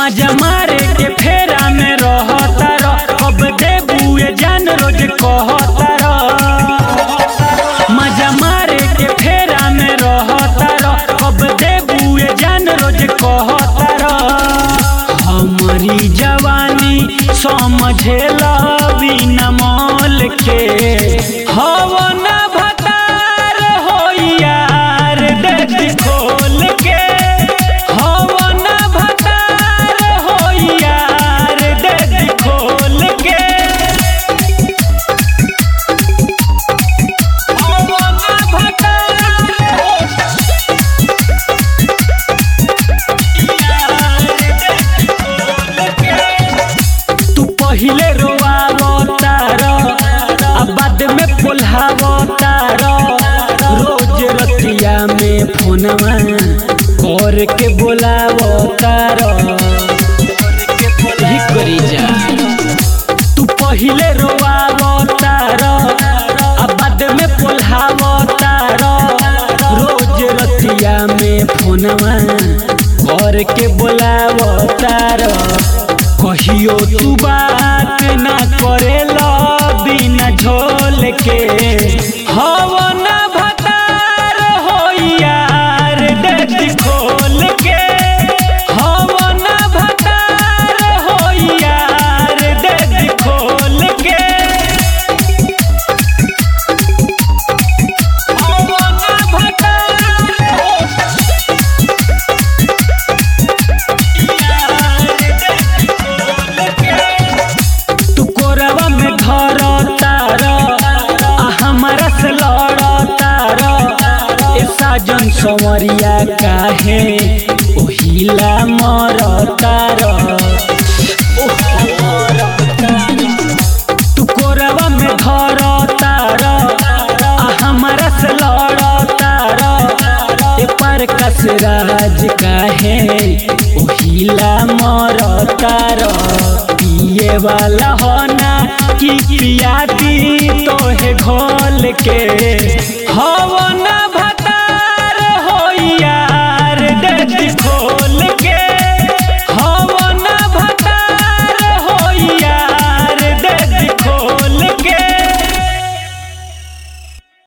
मजा मारे के फेरा में रहता रह अब देबुए जान रोज कहता रह मजा मारे के फेरा में रहता रह अब देबुए जान रोज कहता रह हमारी जवानी समझेला बिना मोल के हवन भतार हो यार देख खोल के हवन भतार हो यार देख खोल के हवन भतार तू पहिले रोआवतार आ बाद में पोल्हावतार रोज रतिया में फोनवा कर के बोलावतार ही करी जा तू पहिले रोआवतार आ बाद में पोल्हावतार रोज रतिया में फोनवा कर के बोलावतार कहियो तू बात ना करेला बिना झोल के हवन भतार हो यार देख खोल के हवन भतार हो यार देख खोल के हवन भतार तू कोरवा में धर तार आ हमारा से लड़ तार ए साजन संवरिया काहे ओहिला मर तार तू कोरवा में धर तार आ हमारा से लड़ तार ए पर कसराज काहे ओहिला मर तार पिए वाला होना कि पियाती तोहे घोल के हवन